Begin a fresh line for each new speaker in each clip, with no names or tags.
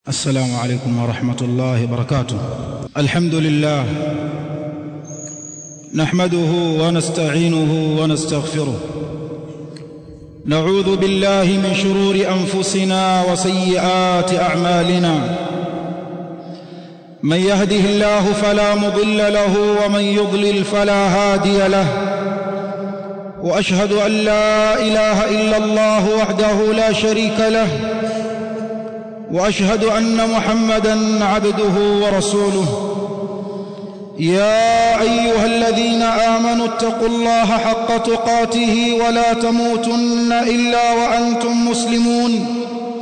السلام عليكم ورحمة الله وبركاته الحمد لله نحمده ونستعينه ونستغفره نعوذ بالله من شرور أنفسنا وسيئات أعمالنا من يهده الله فلا مضل له ومن يضلل فلا هادي له وأشهد أن لا إله إلا الله وحده لا شريك له واشهد ان محمدا عبده ورسوله يا ايها الذين امنوا اتقوا الله حق تقاته ولا تموتن الا وانتم مسلمون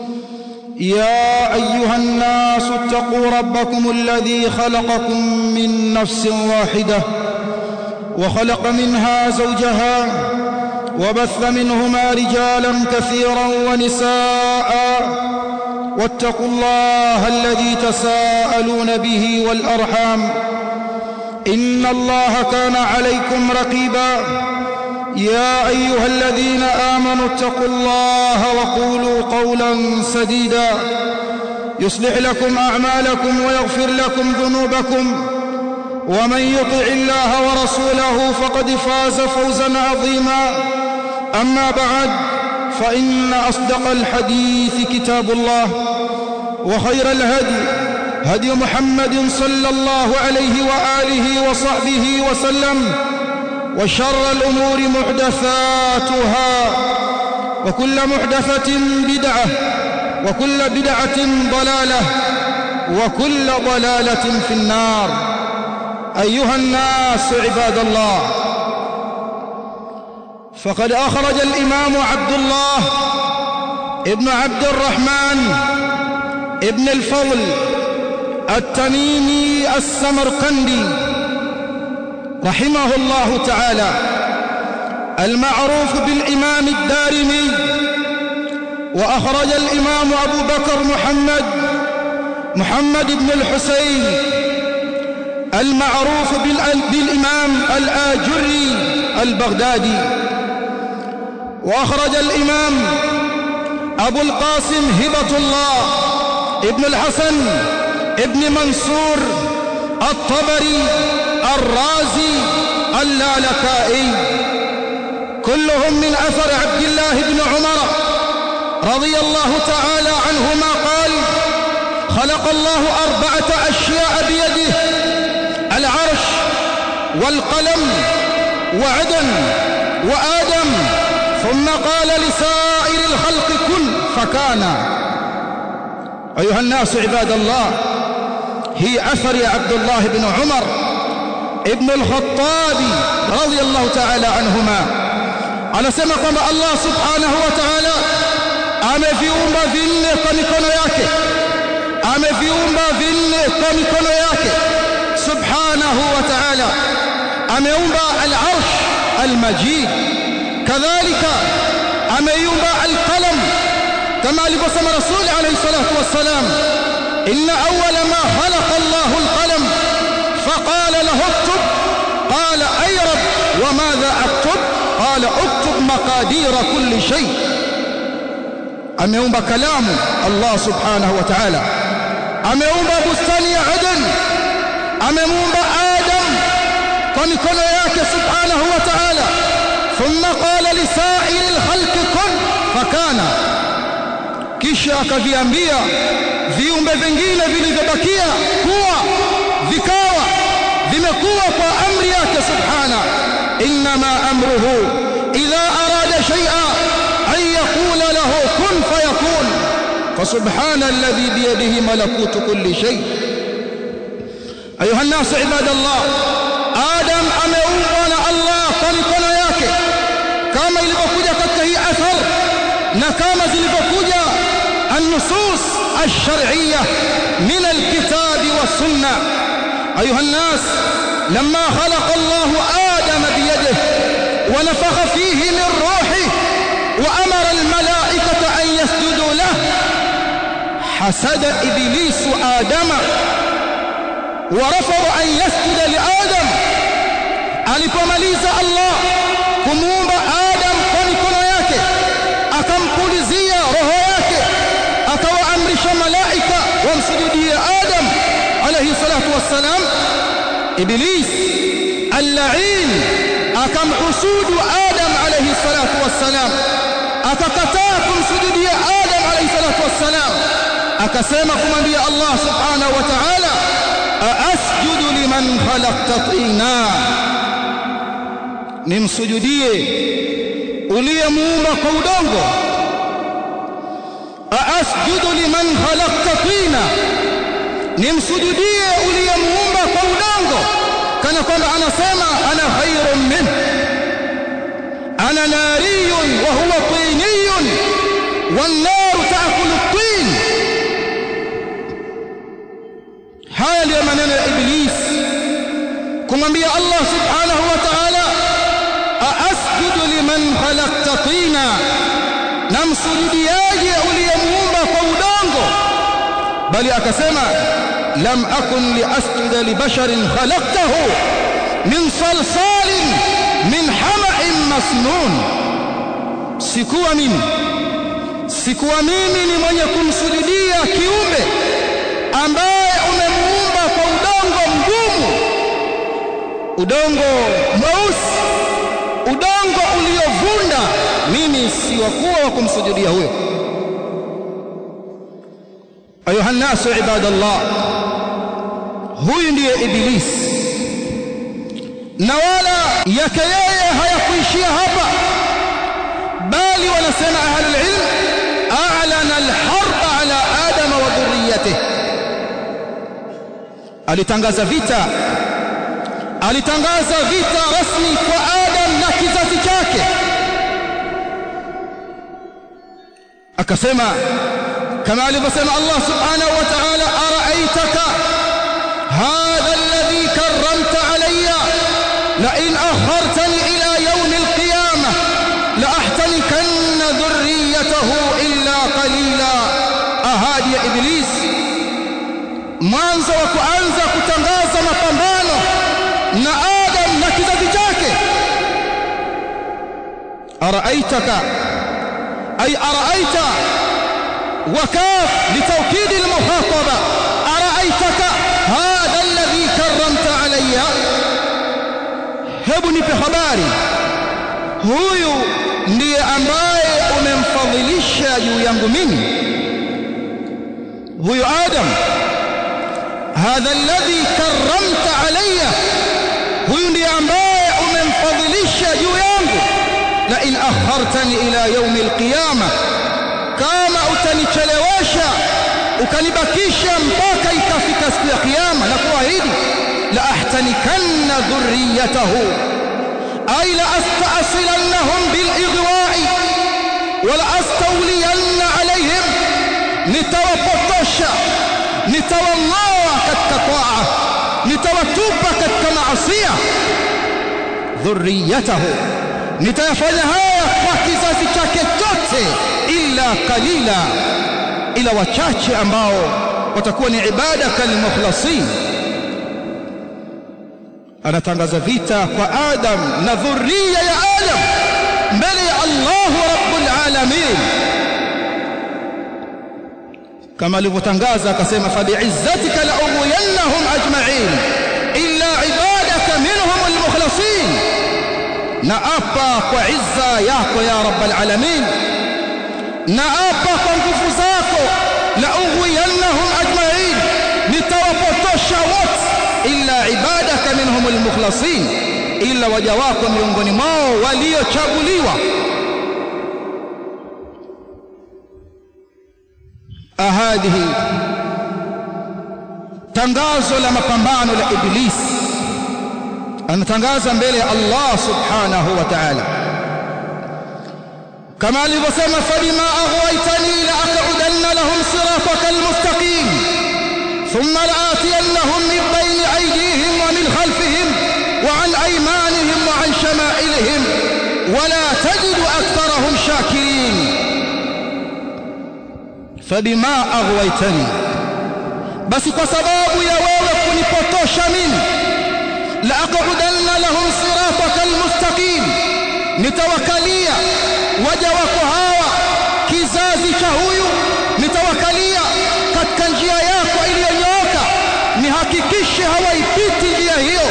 يا ايها الناس اتقوا ربكم الذي خلقكم من نفس واحده وخلق منها زوجها وبث منهما رجالا كثيرا ونساء واتقوا الله الذي تساءلون به والارحام ان الله كان عليكم رقيبا يا ايها الذين امنوا اتقوا الله وقولوا قولا سديدا يصلح لكم اعمالكم ويغفر لكم ذنوبكم ومن يطع الله ورسوله فقد فاز فوزا عظيما اما بعد فإن أصدق الحديث كتاب الله وخير الهدي هدي محمد صلى الله عليه وآله وصحبه وسلم وشر الأمور محدثاتها وكل محدثة بدعة وكل بدعة ضلالة وكل ضلالة في النار أيها الناس عباد الله فقد أخرج الإمام عبد الله ابن عبد الرحمن ابن الفضل التميمي السمرقندي رحمه الله تعالى المعروف بالإمام الدارمي وأخرج الإمام أبو بكر محمد محمد بن الحسين المعروف بالإمام الآجري البغدادي وأخرج الإمام أبو القاسم هبة الله ابن الحسن ابن منصور الطبري الرازي اللالكائي كلهم من أثر عبد الله بن عمر رضي الله تعالى عنهما قال خلق الله أربعة أشياء بيده العرش والقلم وعدن وآدم ثم قال لسائر الخلق كن فكان أيها الناس عباد الله هي أثر عبد الله بن عمر ابن الخطاب رضي الله تعالى عنهما anasema kwamba Allah subhanahu wa ta'ala ameviumba vinne kwa mikono yake ameviumba vinne kwa mikono yake subhanahu wa ta'ala ameumba al-arsh al-majid kadhalika ameiumba al-qalam kama alivyosema rasul alayhi salatu wassalam inna awwala ma khalaqa Allahu al-qalam faqala lahu uktub qala ay rabb wa madha aktub qala uktub maqadir kulli shay ameumba kalamu Allah subhanahu wa ta'ala ameumba bustani ya Aden amemuumba Adam kwa mikono yake subhanahu wa ta'ala ثم قال لسائر الخلق كن فكان kisha akaviambia viumbe vingine vilivyobakia kuwa vikawa vimekuwa kwa amri yake subhana inma amruhu idha arada shay'a an yaqula lahu kun fayakun فسبحان الذي بيده ملكوت كل شيء ايها الناس عباد الله ادم ameumbwa na Allah kwa mikono yake kama ilivyokuja katika hii athar na kama zilivyokuja النصوص الشرعية من الكتاب والسنة أيها الناس لما خلق الله آدم بيده ونفخ فيه من روحه وأمر الملائكة أن يسجدوا له حسد إبليس آدم ورفض أن يسجد لآدم alipomaliza Allah kumuumba Adam kwa mikono yake akampulizia roho yake akawaamrisha malaika wamsujudie Adam alayhi salatu wassalam Iblis al-la'in akamhusudu Adam alayhi salatu wassalam akakataa kumsujudia Adam alayhi salatu wassalam akasema kumwambia Allah subhanahu wa ta'ala asjudu liman khalaqta tina nimsujudie uliyemuumba kwa udongo asjudu liman khalaqta tina nimsujudie uliyemuumba kwa udongo kana kwamba anasema ana khairun min ana nariyun wa huwa tiniyun wan naru ta'kulu at-tin haya ndiyo maneno ya iblis kumwambia Allah subhanahu wa ta'ala asjudu liman khalaqta tina namsujudiaje uliyemuumba kwa udongo bali akasema lam akun liasjuda libasharin khalaqtahu min salsalin min hama'in masnun sikuwa mimi sikuwa mimi ni mwenye kumsujudia kiumbe ambaye umemuumba kwa udongo mgumu udongo mweusi udongo uliovunda mimi si wakuwa wa kumsujudia huyo ayuha nasu ibadallah huyu ndiye iblis na wala yake yeye hayakuishia hapa bali wanasema ahlul ilm a'lana al-harb ala adama wa dhurriyyatihi alitangaza vita alitangaza vita rasmi kwa Adam na kizazi chake akasema kama alivyosema Allah subhanahu wa ta'ala ara'aytaka hadha alladhi karramta alayya la in akhartani ila yawm alqiyamah la ahtanikanna dhurriyyatahu illa qalila ahadi ya iblis mwanzo wa kuanza kutangaza mapambano na Adam na kizazi chake araaitaka ay araaita wakaf litawkid almuhataba araaitaka hadha alladhi karramta alayya hebu nipe habari huyu ndiye ambaye umemfadhilisha juu yangu mimi huyu Adam hadha alladhi karramta alayya huyu ndiye ambaye umemfadhilisha juu yangu la in akhartani ila yawm alqiyama kama utanichelewesha ukanibakisha mpaka ikafika siku ya kiyama na kuahidi la ahtanikanna dhurriyatahu ay la asta'silannahum bil igwa'i wala astawliyanna alayhim nitawapotosha nitawang'oa katika taa nitawatupa katika maasiya dhurriyatahu nitayafanya haya kwa kizazi chake chote illa qalila ila wachache ambao watakuwa ni ibada kalmukhlasin anatangaza vita kwa Adam na dhurriya ya Adam mbele ya Allah rabbul alamin kama alivyotangaza akasema fa bi'izzatika la ughwiyannahum ajma'in illa ibadaka minhum almukhlasin na apa kwa izza yako ya rabbal alamin na apa kwa nguvu zako la ughwiyannahum ajma'in nitawapotosha wote illa ibadaka minhum almukhlasin illa waja wako miongoni mwao waliochaguliwa ahadihi tangazo la mapambano la iblis anatangaza mbele ya Allah subhanahu wa ta'ala kama alivyosema fabima aghwaytani la aq'udanna lahum siratakal mustaqim thumma la'atiyannahum min bayni aydihim wa min khalfihim wa an aymanihim wa an shama'ilihim wa la tajidu aktharahum shakirin fabima aghwaytani basi kwa sababu ya wewe kunipotosha mimi la aq'udanna lahum siratakal mustaqim nitawakalia waja wako hawa kizazi cha huyu nitawakalia katika njia yako mhakikishe hawaipiti njia hiyo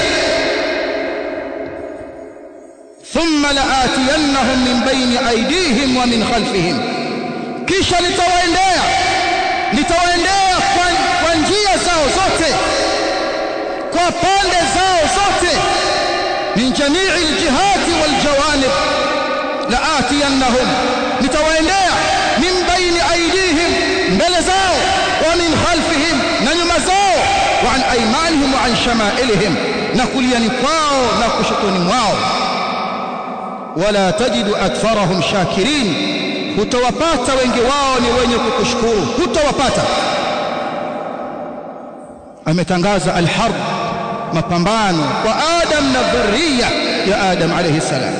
thumma laatiyannahum min baini aydihim wa min khalfihim kisha nitawaendea nitawaendea kwa, kwa njia zao zote kwa pande zao zote min jamii aljihati waljawanib laatiyannahum nitawaendea min baini aydihim mbele zao wa min khalfihim na nyuma zao wa an aymanihim wa an shamailihim na kuliani kwao na kushotoni mwao wala tajidu aktharahum shakirin hutawapata wengi wao ni wenye kukushukuru hutawapata ametangaza alharb mapambano kwa adam na dhurriya ya adam alayhi salam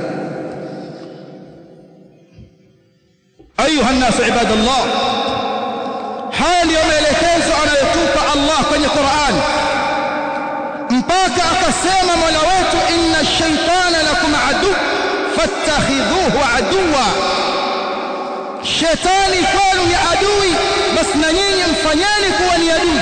ayuha الناس عباد الله haya ndiyo maelekezo anayotupa Allah kwenye Qur'an mpaka akasema Mola wetu inna shaitana lakum adu fattakhidhuhu aduwa shetani kwenu ni adui basi na nyinyi mfanyeni kuwa ni adui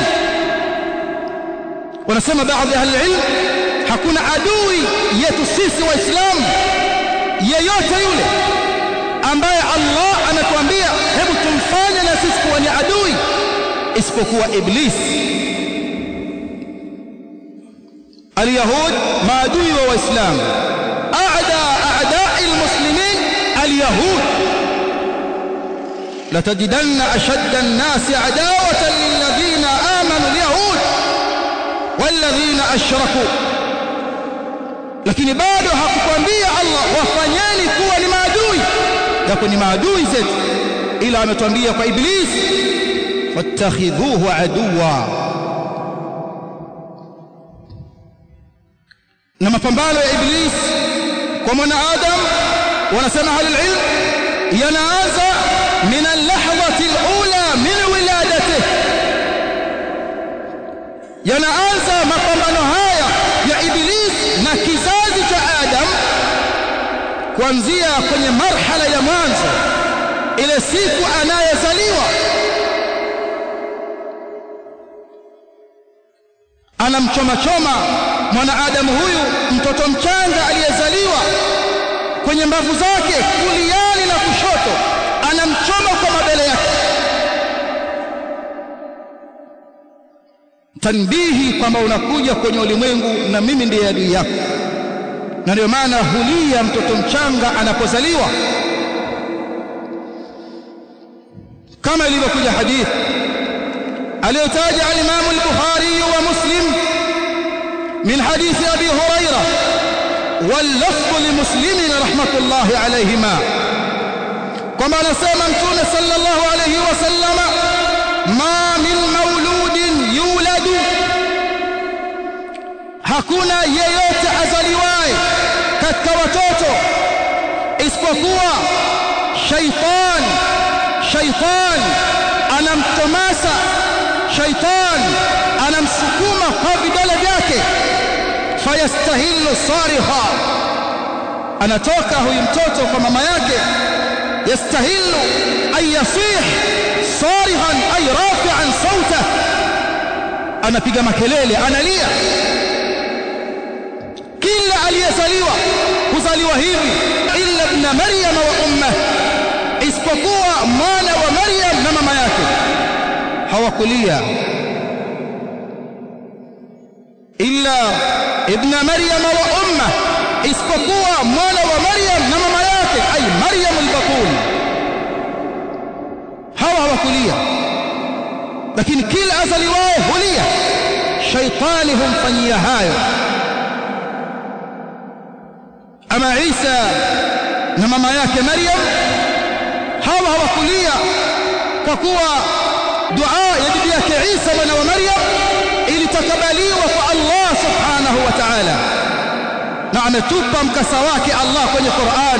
wanasema baadhi ya ilm hakuna adui yetu sisi waislamu yeyote yule ambaye Allah anatuambia hebu tumfanye na sisi kuwa ni adui isipokuwa iblisi اليهود maadui wa waislamu aada aadai almuslimin alyahud لتجدن أشد الناس عداوة للذين آمنوا اليهود والذين أشركوا lakini bado hakukwambia Allah wafanyeni kuwa ni maadui yako ni maadui zetu ila ametuambia kwa iblis fattakhidhuhu aduwa na mapambano ya iblis kwa mwanadamu wanasema ahlul ilm yanaanza min al-lahdhati al-ula min wiladatihi yanaanza mapambano haya ya iblis na kizazi cha adam kuanzia kwenye marhala ya mwanzo ile siku anayezaliwa anamchoma choma mwanadamu huyu mtoto mchanga aliyezaliwa kwenye mbavu zake kuliani na kushoto anamchoma kwa mabele yake tanbihi kwamba unakuja kwenye ulimwengu na mimi ndiye adui yako na ndio maana hulia mtoto mchanga anapozaliwa kama ilivyokuja hadithi aliyotaja al-Imam al-Bukhari wa Muslim min hadithi Abi Huraira واللفظ لمسلم رحمة الله عليهما كما نسمى متون صلى الله عليه وسلم ما من مولود يولد hakuna yeyote azaliwaye katika watoto isipokuwa shaitan shaitan anamtomasa shaitan anamsukuma kwa vidole vyake fayastahillu sarikha anatoka huyu mtoto kwa mama yake yastahillu ay yasih sarikhan ay rafi'an sauta anapiga makelele analia kila aliyezaliwa kuzaliwa hivi illa ibn maryam wa umma isipokuwa mwana wa maryam na mama yake hawakulia illa ibn maryam wa umma isipokuwa mwana wa maryam na mama yake ay maryam al-batul hawa hawakulia lakini kila azaliwaye hulia shaitani humfanyia hayo ama Isa na mama yake Maryam hawa hawakulia kwa kuwa dua ya bibi yake Isa mwana wa Maryam ilitakabaliwa kwa Allah subhanahu wa ta'ala na ametupa mkasa wake Allah kwenye Qur'an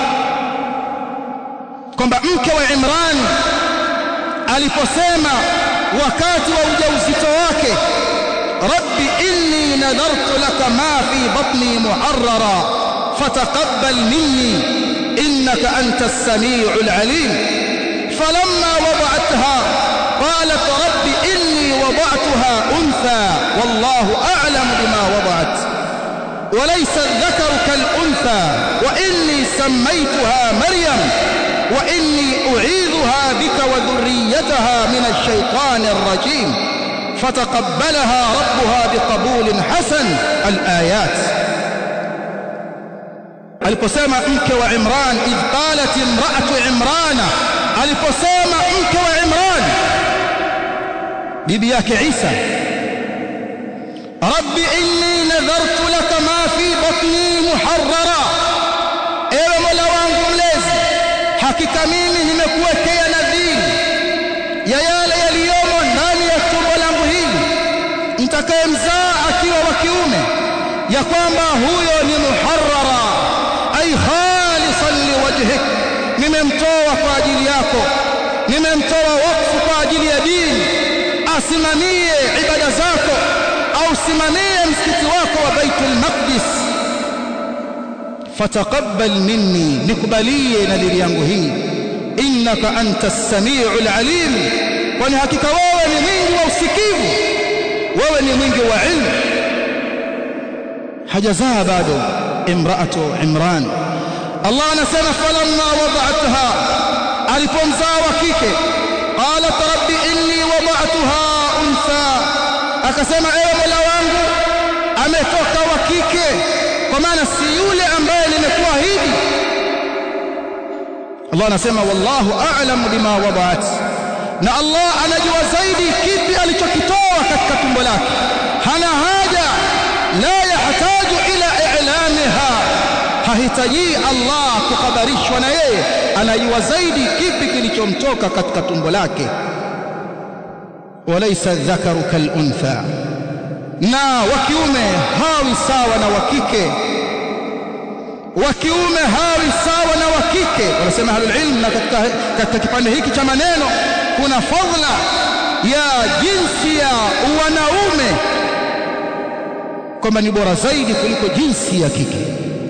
kwamba mke wa Imran aliposema wakati wa ujauzito wake rabbi inni nadartu laka ma fi batni muharrara فتقبل مني إنك أنت السميع العليم فلما وضعتها قالت رب إني وضعتها سميتها أنثى والله أعلم بما وضعت وليس الذكر كالأنثى وإني سميتها مريم وإني أعيذها بك وذريتها من الشيطان الرجيم فتقبلها ربها بقبول حسن الآيات aliposema mke wa Imran idh qalat imra'atu Imran aliposema mke wa Imran bibi yake Isa rabbi inni nadhartu laka ma fi batni muharrara ewe mola wangu mlezi hakika mimi nimekuwekea nadhiri ya yale yaliyomo ndani ya tumbo langu hili mtakayemzaa akiwa wa kiume ya kwamba huyo ni muharrara ay khalisan liwajhik nimemtoa kwa ajili yako nimemtoa wakfu kwa ajili ya dini asimamie ibada zako au simamie msikiti wako wa Baitul Maqdis fataqabbal minni nikubalie nadhiri yangu hii innaka anta as-sami'ul alim kwani hakika wewe ni mwingi wa usikivu wewe ni mwingi wa ilmu hajazaa bado imraatu imran Allah anasema falamma wada'atha alipomzaa wa kike qalat rabbi inni wada'tuha untha akasema ewe mola wangu ametoka wa kike kwa maana si yule ambaye nimekuahidi Allah anasema wallahu a'lamu bima wada'at na Allah anajua zaidi kipi alichokitoa katika tumbo lake hana haja la yahtaju ila i'lamiha hahitaji Allah kuhabarishwa na yeye anajua zaidi kipi kilichomtoka katika tumbo lake walaysa dhakaru kaluntha na wa kiume hawi sawa na wa kike wa kiume hawi sawa na wa kike wanasema ahlul ilm na katika, katika kipande hiki cha maneno kuna fadhila ya jinsi ya wanaume kwamba ni bora zaidi kuliko jinsi ya kike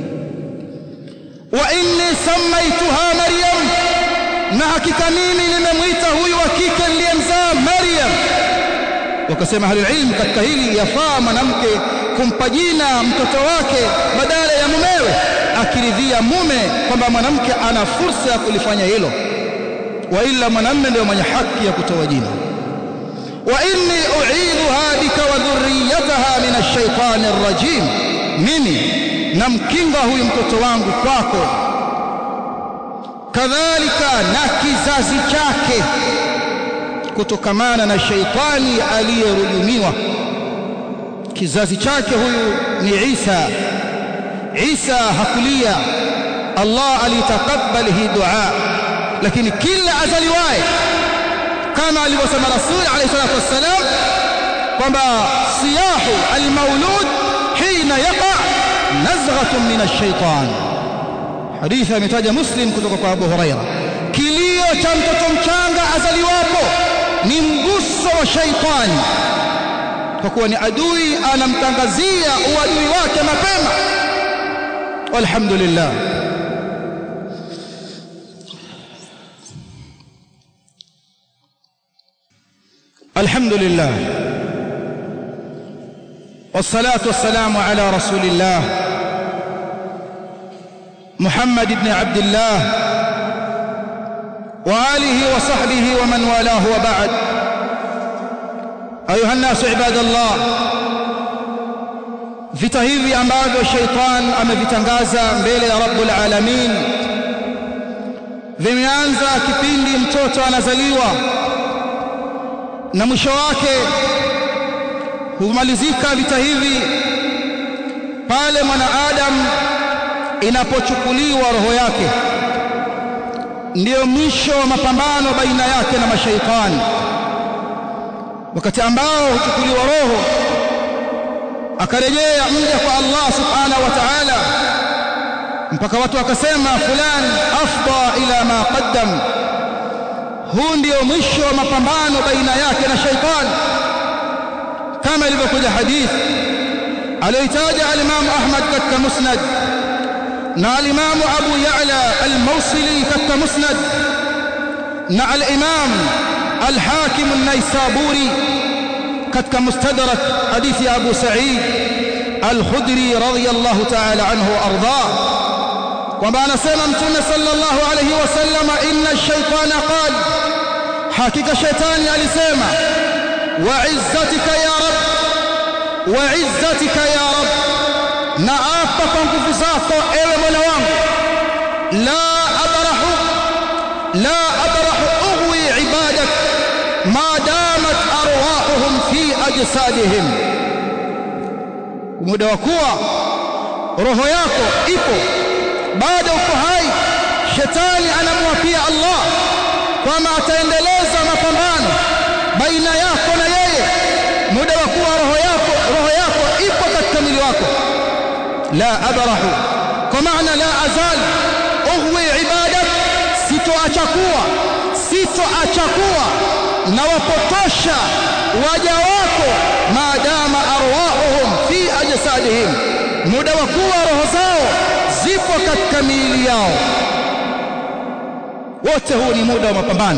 wa inni samaituha maryam na hakika mimi nimemwita huyu wa kike niliyemzaa maryam wakasema ahlul ilm katika hili yafaa mwanamke kumpa jina mtoto wake badala ya mumewe akiridhia mume kwamba mwanamke ana fursa ya kulifanya hilo wa ila mwanamume ndio mwenye haki ya kutoa jina wa inni u'idhuha bika wa dhurriyyataha min ash-shaytani ar-rajim mimi namkinga huyu mtoto wangu kwako kadhalika na kizazi chake kutokamana na shaitani aliyerujumiwa kizazi chake huyu ni Isa Isa hakulia Allah alitakabali hii dua lakini kila azaliwaye kama alivyosema Rasul alayhi salatu wassalam kwamba siyahu almaulud hina yaqa nazghatun min ash-shaytan hadithi ametaja Muslim kutoka kwa Abu Huraira kilio cha mtoto mchanga azaliwapo ni mguso wa shaitani kwa kuwa ni adui anamtangazia uadui wake mapema walhamdulillah الحمد لله والصلاة والسلام على رسول الله محمد بن عبد الله وآله وصحبه ومن والاه وبعد أيها الناس عباد الله vita hivi ambavyo sheitan amevitangaza mbele ya rabbul alamin vimeanza kipindi mtoto anazaliwa na mwisho wake humalizika vita hivi pale mwanaadamu inapochukuliwa roho yake ndiyo mwisho wa mapambano baina yake na mashaitani wakati ambao huchukuliwa roho akarejea mja kwa Allah subhanahu wa ta'ala mpaka watu wakasema fulani afda ila ma qaddam huu ndio mwisho wa mapambano baina yake na shaitani kama ilivyokuja hadithi aliyoitaja al-Imam Ahmad katika Musnad na al-Imam Abu Ya'la al-Mawsili katika Musnad na al-Imam al-Hakim an-Naisaburi katika mustadrak hadithi ya Abu Sa'id Al-Khudri radhiyallahu ta'ala anhu arda kwamba anasema mtume sallallahu alayhi wasallam inna ash-shaytana qala hakika shaytani alisema wa izzatika ya rab wa izzatika ya rab na apa kwa nguvu zako ewe mola wangu la abrahu la abrahu ughwi ibadak ma damat arwahuhum fi ajsadihim muda wa kuwa roho yako ipo bado uko hai shetani anamwapia Allah kwamba ataendeleza mapambano baina yako na yeye muda wa kuwa roho yako roho yako ipo katika mwili wako la abrahu kwa maana la azal ughwi ibadak sitoacha kuwa sitoacha kuwa na wapotosha waja wako maadama arwahuhum fi ajsadihim muda wa kuwa roho zao zipo katika miili yao wote huu ni muda wa mapambano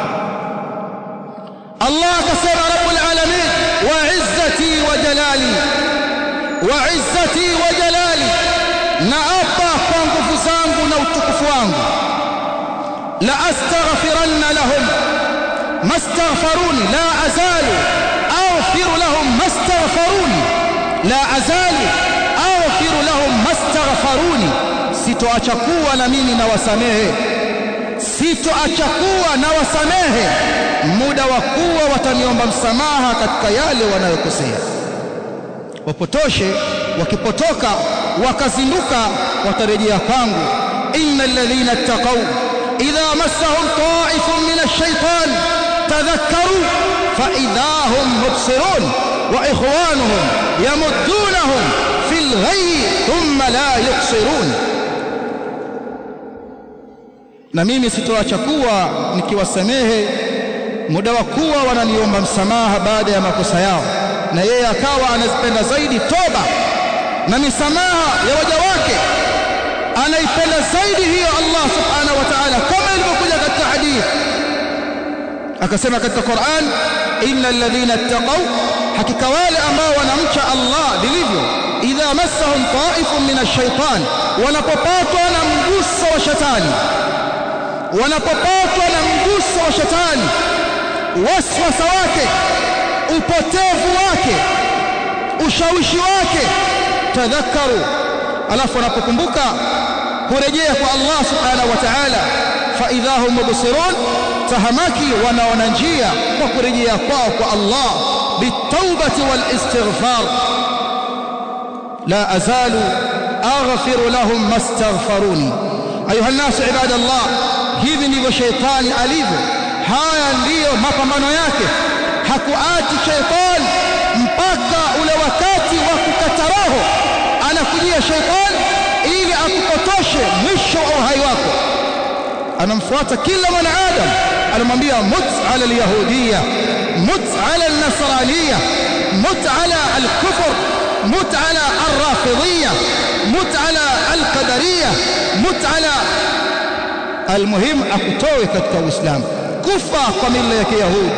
Allah akasema rabbul alamin wa izzati wa jalali wa izzati wa jalali na apa kwa nguvu zangu na utukufu wangu la astaghfiranna lahum mastaghfaruni la azalu aghfiru lahum mastaghfaruni la azalu aghfiru lahum mastaghfaruni sitoacha kuwa na mimi na wasamehe sitoacha kuwa na wasamehe muda wa kuwa wataniomba msamaha katika yale wanayokosea wapotoshe wakipotoka wakazinduka watarejea kwangu innal ladhina ittaqaw idha massahum ta'ifun min ash-shaytan tadhakkaru fa idahum mubsirun wa ikhwanuhum yamuddunahum fil ghayyi thumma la yuqsirun na mimi sitoacha kuwa nikiwasamehe muda wa kuwa wananiomba msamaha baada ya makosa yao na yeye akawa anazipenda zaidi toba na misamaha ya waja wake anaipenda zaidi hiyo Allah subhanahu wa ta'ala kama ilivyokuja katika hadithi akasema katika Qur'an innal ladhina ittaqaw hakika wale ambao wanamcha Allah vilivyo idha massahum ta'ifun min ash-shaytan wanapopatwa na mguso wa shetani wanapopatwa na mguso wa shetani waswasa wake upotevu wake ushawishi wake tadhakaru alafu wanapokumbuka kurejea kwa Allah subhanahu wa ta'ala fa idahum mubsirun tahamaki wanaona njia kwa kurejea kwao kwa Allah bitawbati wal istighfar la azalu aghfiru lahum mastaghfaruni ayuha nasu ibadallah hivi ndivyo sheitani alivyo haya ndiyo mapambano yake hakuachi sheitani mpaka ule wakati wa kukata roho anakujia sheitani ili akupotoshe mwisho wa uhai wako anamfuata kila mwanadamu anamwambia mut ala alyahudiya mut ala alnasraniya mut ala alkufr mut ala alrafidhiya mut ala alqadariya mut ala almuhim akutoe katika uislamu kufa kwa mila ya kiyahudi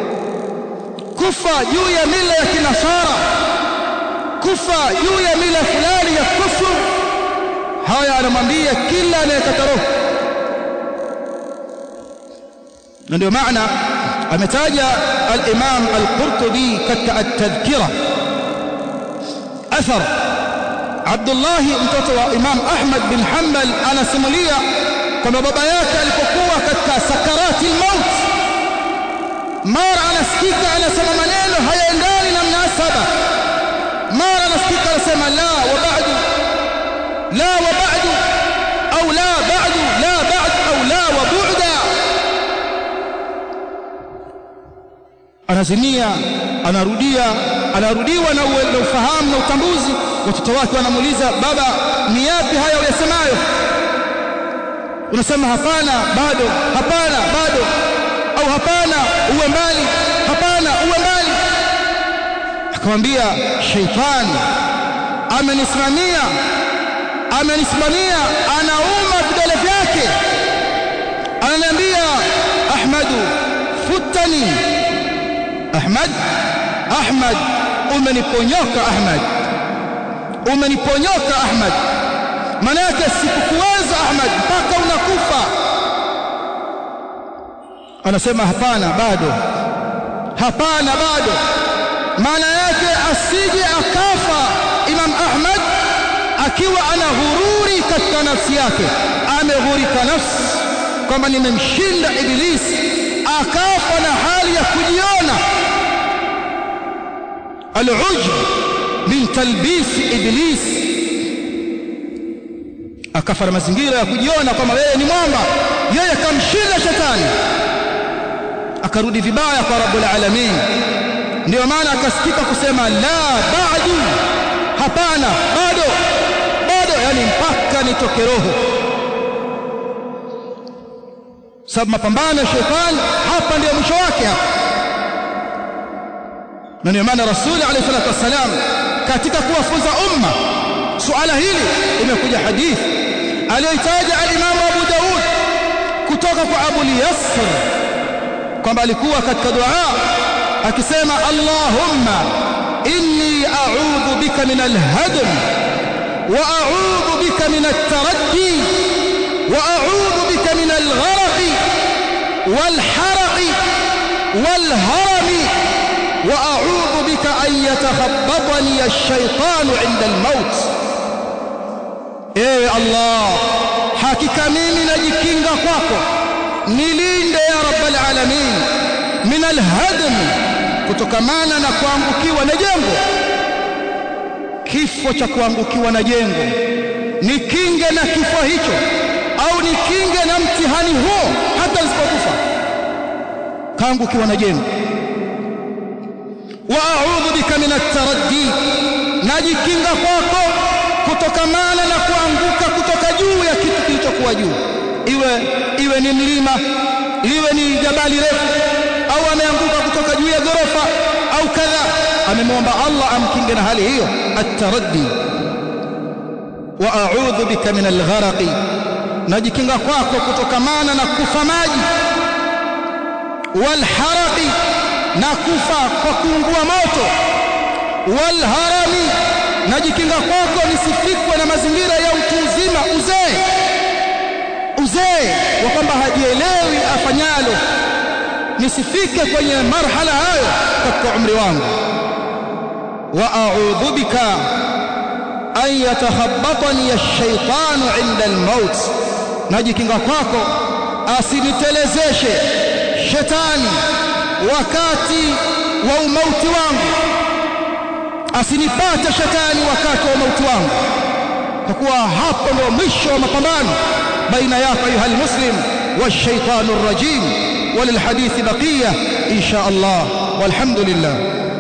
kufa juu ya mila ya kinasara kufa juu ya mila fulani ya kufru haya anamwambia kila anayekata roho na ndio maana ametaja al-Imam al-Qurtubi katika at-Tadhkira athar Abdullah mtoto wa Imam Ahmad bin Hanbal anasimulia kwamba baba yake alipokuwa katika sakarati al-maut mara anasikika anasema maneno hayaendani na mnasaba mara anasikika anasema la wa ba'du la wa ba'du au la ba'du la ba'd au la wa bu'da anazimia anarudia anarudiwa na ufahamu na utambuzi watoto wake wanamuuliza baba ni yapi haya uyasemayo unasema hapana bado hapana bado au hapana uwe mbali hapana uwe mbali akamwambia sheitani amenisimamia amenisimamia anauma vidole vyake ananiambia ahmadu futani ahmad Ahmad umeniponyoka Ahmad umeniponyoka Ahmad manake sikukuweza Ahmad mpaka unakufa anasema hapana bado hapana bado maana yake asije akafa Imam Ahmad akiwa ana ghururi katika nafsi yake ameghurika nafsi kwamba nimemshinda ibilisi akafa na hali ya kujiona al-ujb min talbis iblis akafa na mazingira ya kujiona kwamba yeye ni mwamba yeye kamshinda shetani akarudi vibaya kwa rabbul alamin ndio maana akasikika kusema la ba'du hapana bado bado yani mpaka nitoke roho sababu mapambano ya shetani hapa ndio mwisho wake hapa na ndio maana rasuli alayhi salatu wasalam katika kuwafunza umma suala hili imekuja hadithi aliyoitaja al-Imam Abu Daud kutoka kwa Abu Yasr kwamba alikuwa katika dua akisema Allahumma inni a'udhu bika min al-hadm wa a'udhu bika min at-taraddi wa a'udhu bika min al-gharq wal-harq wal-haram wa a'udhu bika an yatakhabbatani ash-shaytan 'inda al-maut ewe Allah hakika mimi najikinga kwako nilinde ya rabbal alamin min alhadm kutokamana na kuangukiwa na jengo kifo cha kuangukiwa na jengo nikinge na kifo hicho au nikinge na mtihani huo hata nisipokufa kaangukiwa na jengo wa a'udhu bika min at-taraddi najikinga kwako kutokamana na kuanguka kutoka juu ya kitu kilichokuwa juu iwe iwe ni mlima liwe ni jabali refu au ameanguka kutoka juu ya ghorofa au kadha amemwomba Allah amkinge na hali hiyo at-taraddi wa a'udhu bika min al-gharq najikinga kwako kutokamana na kufa maji wal haraqi na kufa kwa kuungua moto wal harami najikinga kwako nisifikwe na mazingira ya utu uzima uzee uzee wa kwamba hajielewi afanyalo nisifike kwenye marhala hayo katika umri wangu wa a'udhu bika an yatakhabbatani ash-shaytanu 'inda al-maut najikinga kwako asinitelezeshe shetani wakati wa umauti wangu asinipate shetani wakati wa mauti wangu kwa kuwa hapo ndio mwisho wa mapambano baina yako ayuha almuslim والشيطان الرجيم وللحديث بقيه ان شاء الله والحمد لله